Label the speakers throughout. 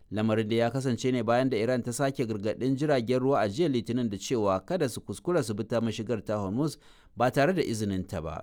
Speaker 1: lamarin da ya kasance ne bayan da iran ta sake gargaɗin jiragen ruwa a jiya litinin da cewa kada su kuskura su bi ta mashigar ta hormuz ba tare da izinin ta ba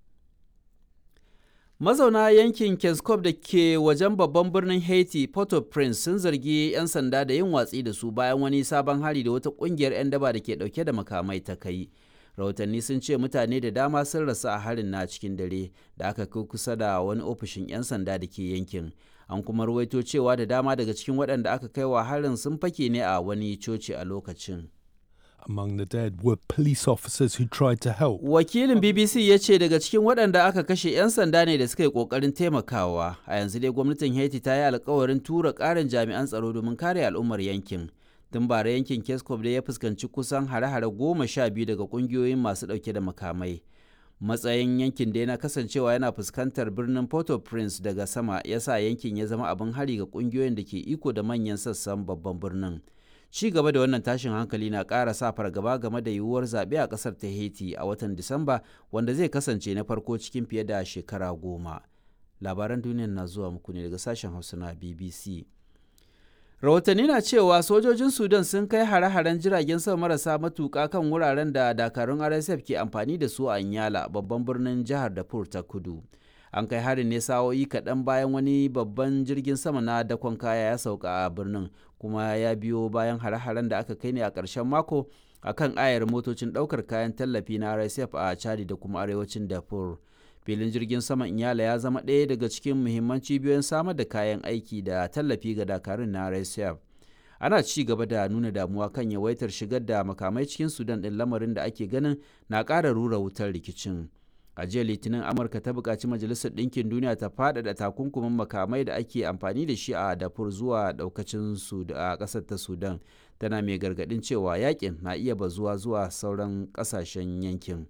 Speaker 1: mazauna yankin keskov da ke wajen babban birnin haiti port-au-prince sun zargi 'yan sanda da yin watsi da su bayan wani sabon hari da wata kungiyar 'yan daba da ke dauke da makamai ta kai rahotanni sun ce mutane da dama sun rasu a harin na cikin dare da aka kai kusa da wani ofishin 'yan sanda da ke yankin an kuma ruwaito cewa da dama daga cikin waɗanda aka kai wa harin sun fake ne a wani coci a lokacin
Speaker 2: Among the dead were police officers who tried to help.
Speaker 1: wakilin bbc ya ce daga cikin waɗanda aka kashe 'yan sanda ne da suka yi ƙoƙarin taimakawa a yanzu dai gwamnatin haiti ta yi alkawarin tura ƙarin jami'an tsaro domin kare al'ummar yankin tun bara yankin keskov da ya fuskanci kusan hare-hare goma sha biyu daga ƙungiyoyin masu ɗauke da makamai matsayin yankin da yana kasancewa yana fuskantar birnin port-au-prince daga sama ya sa yankin ya zama abin hari ga ƙungiyoyin da ke iko da manyan sassan babban birnin ci gaba da wannan tashin hankali na ƙara sa fargaba game da yiwuwar zaɓe a ƙasar ta haiti a watan disamba wanda zai kasance na farko cikin fiye da shekara goma labaran duniyar na zuwa muku ne daga sashen hausa na bbc rahotanni na cewa sojojin sudan sun kai hare-haren jiragen sama marasa matuƙa kan wuraren da dakarun rsf ke amfani da su a nyala babban birnin jihar darfur ta kudu an kai harin ne sa'o'i kaɗan bayan wani babban jirgin sama na dakon kaya ya sauka a birnin kuma ya biyo bayan hare-haren da aka kai ne a ƙarshen mako a kan ayar motocin ɗaukar kayan tallafi na rsf a chadi da kuma arewacin darfur filin jirgin sama inyala ya zama ɗaya daga cikin muhimman cibiyoyin samar da kayan aiki da tallafi ga dakarun na rsf ana ci gaba da nuna damuwa kan yawaitar shigar da makamai cikin sudan ɗin lamarin da ake ganin na ƙara rura wutar rikicin a jiya litinin amurka ta buƙaci majalisar ɗinkin duniya ta faɗaɗa takunkumin makamai da ake amfani da shi a dafur zuwa ɗaukacin a ƙasar ta sudan tana mai gargaɗin cewa yakin na iya bazuwa zuwa sauran ƙasashen yankin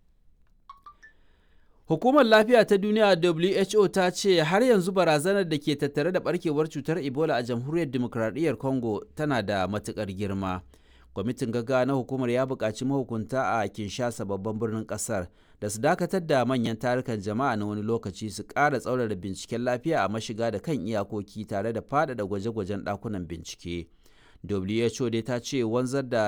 Speaker 1: Hukumar Lafiya ta Duniya WHO ta ce har yanzu barazanar da ke tattare da barkewar cutar Ebola a Jamhuriyar Dimokuraɗiyyar Congo tana da matuƙar girma. Kwamitin gaggawa na hukumar ya buƙaci mahukunta a Kinshasa babban birnin ƙasar da su dakatar da manyan tarukan jama'a na wani lokaci su ƙara tsaurara binciken lafiya a mashiga da kan iyakoki tare da faɗaɗa gwaje-gwajen ɗakunan bincike. WHO dai ta ce wanzar da